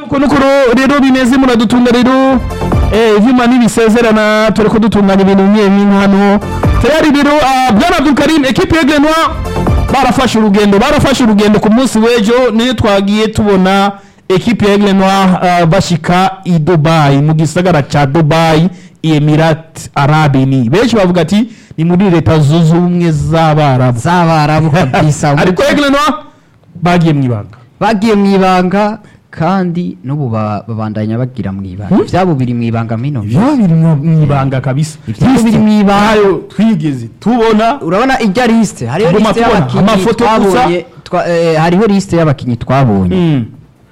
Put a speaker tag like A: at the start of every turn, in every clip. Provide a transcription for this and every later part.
A: uko nuko rero bimeze muradutunga rero eh ivyuma nibisezerana turiko dutunganya ibintu bimwe bimwe hano tayari rero ah, bwana Abdul Karim equipe ya Grenwa barafashe urugendo barafashe urugendo ku munsi w'ejo niyo twagiye tubona equipe ya Grenwa ah, bashika i Dubai mu gisagara ca Dubai Emirates Arabe ni benshi bavuga ati ni muri leta zunze ubumwe z'abarabu
B: z'abarabu kabisa
A: ariko ya Grenwa bagiye mu ibanga
B: bagiye mu ibanga kandi n'ubu ba- babandanya bagira mu ibanga
A: Hmm?
B: ibyabo biri mu ibanga mino
A: ya biri mu ibanga kabisa
B: Ivyabo biri mu ibanga.
A: Ntayo twigeze tubona
B: urabona ijya lisite hariho
A: Tuguma
B: lisite
A: tubona
B: y'abakinnyi
A: amafoto gusa.
B: twabonye twa- eh, hariho lisite y'abakinnyi twabonye
A: Mm.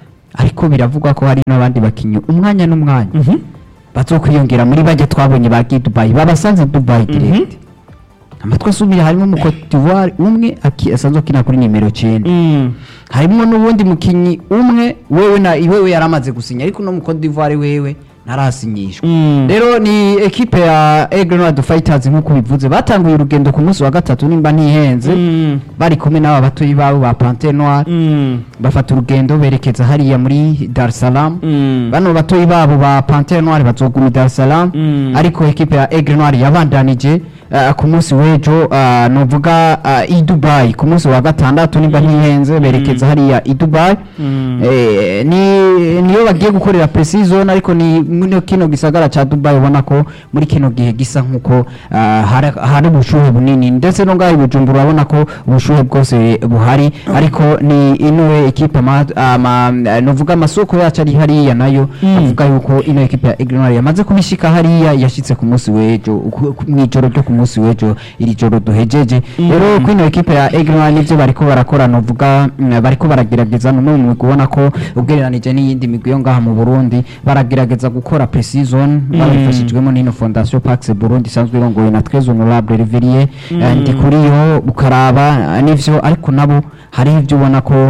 B: ariko biravugwa ko hari n'abandi bakinnyi umwanya n'umwanya
A: Mhm.
B: bazokwiyongera muri bajya twabonye bagiye dubayi babasanze dubayi direct amatwi asubira harimo mu Cote d'Ivoire umwe aki- asanzwe akina kuri nimero 9
A: Mm.
B: harimo n'ubundi mukinnyi umwe wewe na wewe yaramaze gusinya ariko no mu Cote d'Ivoire wewe ntarasinyishwa
A: Mm.
B: rero ni ekipe ya Aigle Noir Fighters nk'uko bivuze batanguye urugendo ku munsi wa gatatu nimba ntihenze
A: Mm.
B: bari kumwe n'aba batoyi babo ba Panthère Noire
A: Mm.
B: bafata urugendo berekeza hariya muri Dar es Salaam
A: Mm.
B: bano batoyi babo ba Panthère Noire bazoguma i Dar es Salaam
A: Mm.
B: ariko ekipe ya Aigle Noir yabandanije uh, ku munsi w'ejo uh, novuga uh, i Dubai ku munsi wa gatandatu nimba ntihenze berekeza hariya i Dubai
A: Mm.
B: eh, ni niyo bagiye gukorera pre-season ariko ni muri kino gisagara ca Dubai ubona ko muri kino gihe gisa nkuko uh, hari hari ubushuhe bunini ndetse no ngaho i Bujumbura urabona ko ubushuhe bwose buhari ariko ni ino ekipe ama, ama novuga amasoko yacu ari hariya nayo
A: Mm.
B: avuga yuko ino ekipe ya Aigle Noir yamaze kubishika hariya yashitse ku munsi w'ejo ku- ku- mw'ijoro ryo ku munsi w'ejo iri joro duhejeje
A: Mm.
B: rero kwino ekipe ya Aigle Noir nivyo bariko barakora novuga mm, bariko baragerageza no mu migwi ubona ko ugereranije n'iyindi migwi yo ngaha mu Burundi baragerageza gukora pre-season babifashijwemo n'ino Fondation Pax Burundi isanzwe irongoye na Très Honorable Reverier eh, ndi kuri yo ukaraba eh, n'ivyo ariko nabo hari ivyo ubona ko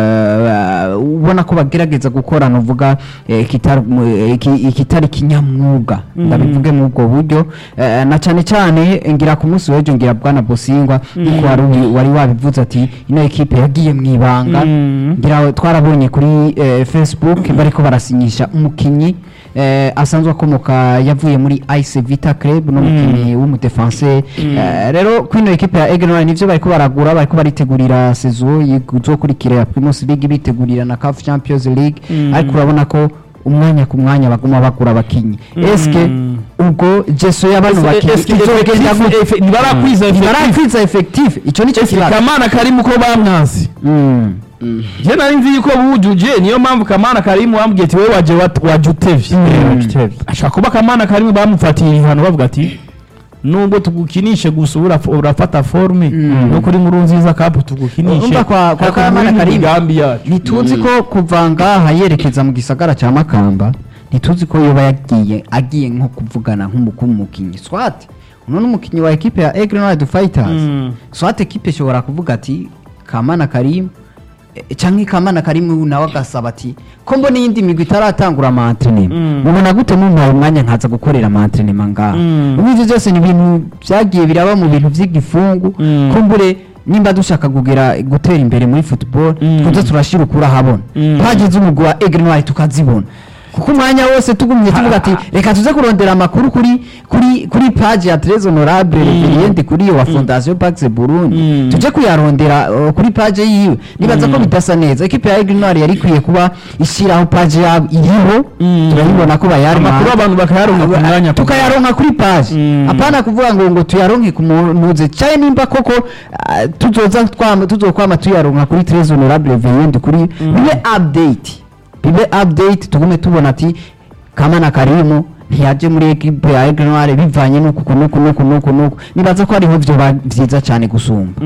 B: eh, ubona ko bagerageza gukora novuga eh, kitari mu- eh, ki- kitari kinyamwuga ndabivuge mu ubwo buryo eh, na cyane cyane ngira ku munsi w'ejo ngira bwana Bosingwa kuko wari ubi- wari wabivuze ati ino ekipe yagiye mu ibanga
A: Mm.
B: ngira twarabonye kuri eh, Facebook bariko barasinyisha umukinyi eh, asanzwe akomoka yavuye muri Ice Vita Club no mukinyi w'umudefenseur eh, rero kwino ekipe ya Aigle Noir nivyo bariko baragura bariko baritegurira saison izokurikira ya Primus League bitegurira na CAF Champions League
A: Mm.
B: ariko urabona ko umwanya ku mwanya baguma bagura abakinyi eske ubwo jeso y'abano bakinyi
A: Eske
B: izogenda
A: effective-
B: gute?
A: efe- ntibarakwiza effective.
B: ntibarakwiza effective ico nico
A: Eske
B: kibazo
A: kamana karimu ko bamwansi
B: Mm.
A: je nari nzi yuko bujuje niyo mpamvu kamana karimu bambwiye ati wowe waje wat- waje utevye ashaka kuba kamana karimu bamufatiye ibihano bavuga ati nubwo tugukinishe gusa uraf- urafata forme
B: Mm.
A: no kuri nkuru nziza kapu tugukinishe
B: Urumva kwa- kwa
A: ariko
B: Kamana
A: muri mu
B: Karimu,
A: migambi yacu
B: ntituzi ko kuva ngaha yerekeza mu gisagara cya makamba ntituzi ko yoba yagiye agiye nko kuvugana nk'umukuru w'umukinnyi swat uno n'umukinnyi wa ekipe ya Aigle Noir Fighters
A: Mm.
B: swat ekipe ishobora kuvuga ati kamana karimu eh, canke kamana karimu nawe agasaba ati ko mbona iyindi migwi itaratangura amantrenema
A: Mm.
B: mubona gute mumpaye umwanya nkaza gukorera amantrenema ngaha
A: Mm.
B: ubu ivyo byose ni ibintu vyagiye biraba mu bintu vy'igifungu
A: Mm.
B: kumbure nimba dushaka kugera gutera imbere muri football
A: Mm.
B: tuze turashira ukuri ahabona
A: Mm.
B: twagize umugwi wa Aigle Noir tukazibona kuko umwanya wose tugumye tuvuga ati reka tuze kurondera amakuru kuri kuri kuri page ya Très Honorable Reverend kuri iyo wa Fondation Pax Burundi
A: Mm.
B: tuje kuyarondera uh, kuri page yiwe nibaza ko bidasa neza ekipe ya Aigle Noir yari ikwiye kuba ishyiraho page yabo iriho
A: Mm.
B: turayibona ko bayarima
A: amakuru abantu bakayaronka ku mwanya ku
B: tukayaronka kuri page
A: Mm.
B: apana kuvuga ngo ngo tuyaronke ku munuze cyane nimba koko ah, tuzoza twama tuzokwama tuyaronka kuri Très Honorable Reverend kuri bibe update bibe update tugume tubona ati kamana karimu ntiyaje muri ekipe ya Aigle Noir bivanye nuku kuku nuku nuku nuku nuku nibaza ko ariho vyoba vyiza cyane gusumba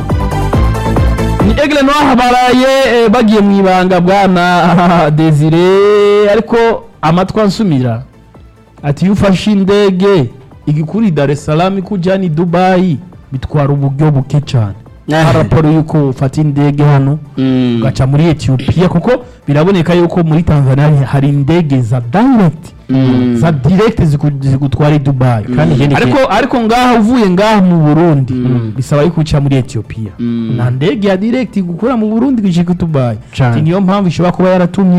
A: ni Aigle Noir baraye eh, bagiye mu ibanga bwana Desire ariko amatwi ansumira ati iyo ufashe indege igikuri Dar es Salaam ikujyana i Dubai bitwara uburyo buke cyane raporo yuko ufata indege hano ugaca muri Ethiopia kuko biraboneka yuko muri Tanzania hari- hari indege za direct za direct ziku- zigutwara i Dubai
B: kandi ikindi
A: ariko ariko ngaha uvuye ngaha mu Burundi bisaba yuko uca muri Ethiopia nta ndege ya direct igukura mu Burundi gushika i Dubai
B: Cane.
A: Ati niyo mpamvu ishobora kuba yaratumye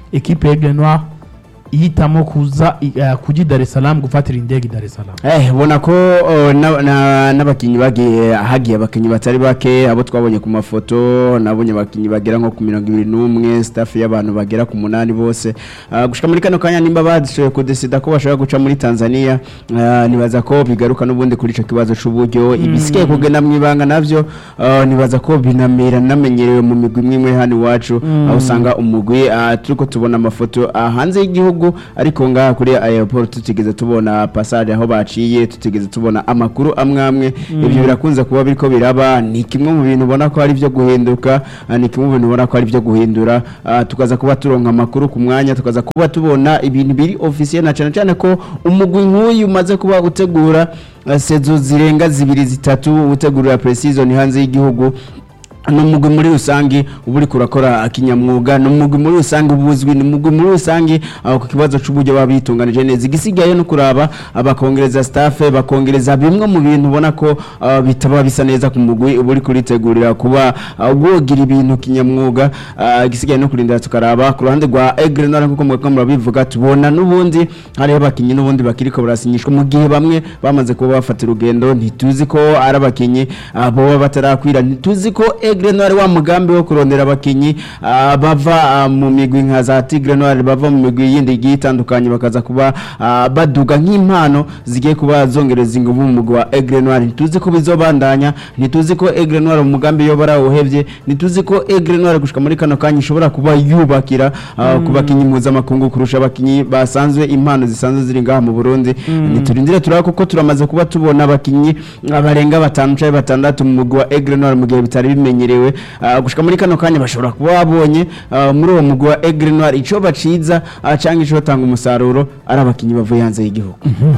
A: ekipe ya Aigle Noir ihitamo kuza i- eh, kuja i Dar es Salaam gufatira indege i Dar es Salaam
C: Eh, ubona ko oh, na- na- n'abakinnyi bagiye hagiye abakinnyi batari bake abo twabonye ku mafoto nabonye abakinnyi bagera nko ku mirongo ibiri n'umwe staff y'abantu bagera ku munani bose Ah, gushika muri kano kanya nimba badishoboye kudesida ko bashobora guca muri Tanzania ah, nibaza ko bigaruka n'ubundi kuri ico kibazo c'uburyo ibisigaye kugenda mu ibanga navyo ah, nibaza ko binamera namenyerewe mu migwi imwe imwe hano iwacu aho usanga umugwi ah, turiko tubona amafoto ah, hanze y'igihugu ariko ngaha kuri airport tutigeze tubona passage aho baciye tutigeze tubona amakuru amwe amwe ibyo birakunze kuba biriko biraba ni kimwe mu bintu ubona ko ari byo guhinduka ah, ni kimwe mu bintu ubona ko ari byo guhindura ah, tukaza kuba turonka amakuru ku mwanya tukaza kuba tubona ibintu biri officiel na cyane cyane ko umugwi nk'uyu umaze kuba utegura ah, sezo zirenga zibiri zitatu utegurira pre-season hanze y'igihugu ni umugwi muri rusange uba uri kurakora akinyamwuga ni umugwi muri rusange ubuzwi ni umugwi muri rusange aho ku kibazo cy'uburyo baba bitunganije neza igisigaye no kuraba abakongereza staff bakongereza bimwe mu bintu ubona ko ah, bitaba bisa neza ku mugwi uba uri kuritegurira kuba ah, wogira ibintu kinyamwuga ah, igisigaye no kurindira tukaraba ku ruhande rwa Aigle Noir nk'uko mwebwe murabivuga tubona n'ubundi hariho abakinnyi n'ubundi bakiriko barasinyishwa mu gihe bamwe bamaze kuba bafata urugendo ntituzi ko ari abakinnyi ah, boba batarakwira ntituzi ko Aigle Noir wa mugambi wo kurondera abakinnyi ah, bava ah, mu migwi nka za Tigre Noir bava mu migwi yindi igiye itandukanye bakaza kuba ah, baduga nk'impano zigiye kuba zongereza ingufu mu mugwi wa Aigle Noir ntituzi ko bizobandanya ntituzi ko Aigle Noir umugambi yo barawuhevye ntituzi ko Aigle Noir gushika muri kano kanya ishobora kuba yubakira ah, ku bakinyi mpuzamakungu kurusha abakinyi basanzwe impano zisanzwe ziri ngaha mu Burundi niturindire turaba kuko turamaze kuba tubona abakinyi barenga batanu canke batandatu mu mugwi wa Aigle Noir mu gihe bitari bimenyerewe Ah, gushika muri kano kanya bashobora kuba babonye ah, muri uwo mugwi wa Aigle Noir ico baciza ah, canke ico tanga umusaruro ari abakinyi bavuye hanze y'igihugu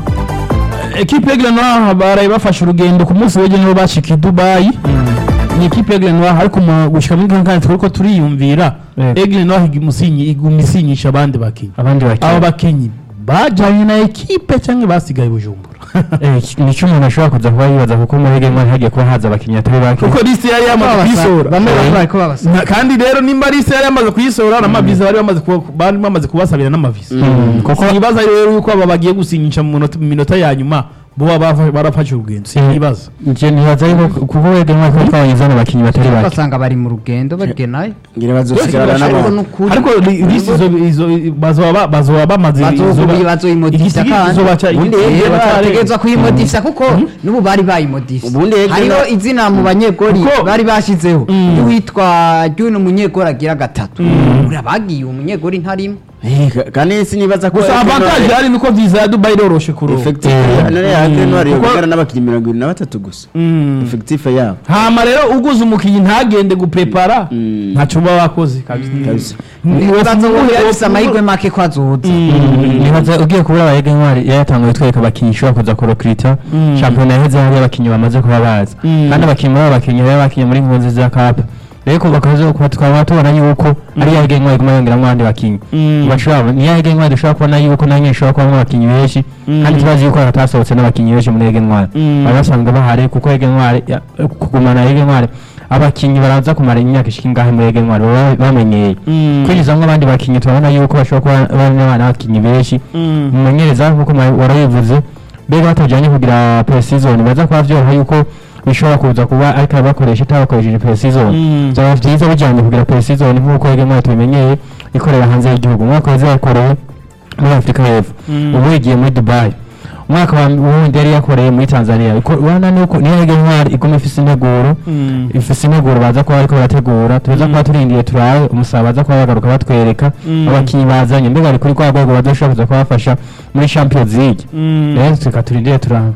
A: ekipe ya Aigle Noir baraye bafashe urugendo ku munsi w'ejo nibo bashika i Dubai ni ekipe ya Aigle Noir ariko mu gushika muri kano kanya turiko turiyumvira
B: Yego.
A: Aigle Noir igumusinyi iguma isinyisha abandi bakinyi
B: abandi
A: abo
B: bakinnyi
A: bakinyi bajanye na ekipe cyangwa basigaye i Bujumbura
B: nicyo umuntu ashobora kuza kuba yibaza kuko muri Aigle Noir hagiye kuba haza abakinnyi atari bake
A: kuko liste yari yamaze kuyisohora
D: bamwe bamwe bariko babasa
A: Na- kandi rero nimba liste yari yamaze kuyisohora n'amavisa bari bamaze kuba- bari bamaze kubasabira n'amavisa kuko ikibazo rero yuko aba bagiye gusinyisha mu minota- mu minota ya nyuma bo baba bafa- barafashe urugendo si ikibazo
B: njye nibaza yuko kuko Aigle Noir kuko twabonye zano bakinnyi batari bake
D: basanga bari mu rugendo bagenayo
C: ngira bazosigara
D: ariko
C: n'abantu
D: n'ukuri
A: ariko li- liste izo- izo bazoba bazoba bamaze
D: bazovuye bazoyimodifisa
A: igisigi
D: kandi
A: kizobaca
C: ubundi
A: igiti-
C: Aigle
A: kizobaca-
D: bategerezwa kuyimodifisa kuko n'ubu bari bayimodifisa
C: Ubundi Aigle
D: hariho
C: Noir-
D: izina mu banyegori
A: Kuko-
D: bari bashizeho ry'uwitwa ry'uno munyegori agira gatatu uriya bagiye uwo munyegori ntarimo
C: Eh, ka- kandi sinibaza ko
A: gusa
C: Aigle Noir-
A: avantage hari nuko visa ya Dubai iroroshe kuronka
C: effective none ya Aigle Noir
A: Kuko-
C: yogara n'abakinnyi mirongo ibiri na batatu gusa
A: Mm.
C: effective yabo
A: hama rero uguze umukinnyi ntagende guprepara
C: Mm.
A: ntacyo uba wakoze kabisa
C: Kabisa.
D: bazobuhe yafise amahirwe make ko azoza
B: nibaza ugiye kubura aba Aigle Noir yayatanguye twereka abakinnyi ishobora kuza kurokirita
A: Mm.
B: shampiyona yaheze hari abakinnyi bamaze kuba baza
A: Mm.
B: kandi abakinnyi baba bakinnyi rero bakinnyi muri nkunzi za kapa rero kuva kazo kuba tukaba tubona yuko ari ya Aigle Noir iguma yongeramo abandi bakinnyi
A: Mm.
B: bashobora ni ya Aigle Noir dushobora kubona yuko nanyo ishobora kubamo abakinnyi benshi
A: Mm.
B: kandi tubazi yuko hatasohotse n'abakinnyi benshi muri Aigle Noir
A: Mm.
B: bari basanzwe bahari kuko Aigle Noir ya- kugumana Aigle Noir abakinnyi baraza kumara imyaka ishika ingahe muri Aigle Noir baba bamenyeye
A: Mm.
B: kwinjizamwo abandi bakinnyi turabona yuko bashobora kuba bari n'abana bakinnyi benshi
A: Mm.
B: umumenyereza nk'uko mwa- warabivuze mbega batajyanye kugira pre-season baza kuba byoroha yuko bishobora kuza kuba ariko abakoresha itabakoresheje pre-season
A: Mm.
B: byaba byiza bijyanye kugira pre-season nk'uko Aigle Noir tubimenyeye ikorera hanze y'igihugu umwaka waze yakorewe muri Afurika y'Epfo
A: Mm.
B: ubu igiye muri Dubai umwaka wa wundi yari yakoreye muri Tanzania Iko- urabona nuko niyo Aigle Noir iguma ifise integuro
A: Mm.
B: ifise integuro baza kuba bariko barategura tuza kuba turindiye turabe umusaba baza kuba bagaruka batwereka
A: Mm.
B: abakinnyi bazanye mbega bari kuri rwa rwego bazoshobora kuza kubafasha muri Champions League
A: Mm.
B: rero tuka turindire turabe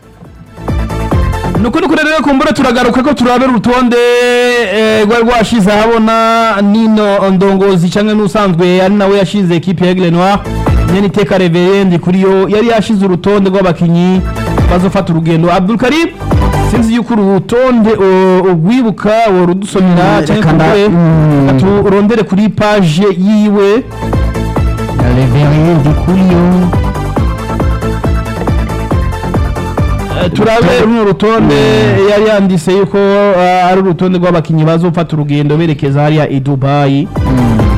A: nuko nuko rero kumbura turagaruka ko turabe urutonde eh, rwari rwashize ahabona nino ndongozi cyangwa n'usanzwe ari nawe yashize ekipe ya Aigle Noir nyene iteka reverend kuri yo yari yashize urutonde rw'abakinyi bazofata urugendo Abdul Karim sinzi yuko uru rutonde o- urwibuka worudusomera
B: Mm,
A: cyangwa
B: reka nda-
A: kumbure
B: mm.
A: turondere kuri page yiwe
B: Reverend kuri yo
A: Eh, turabe runo rutonde yari yanditse yuko ah, ari urutonde rw'abakinyi bazofata urugendo berekeza hariya i Dubai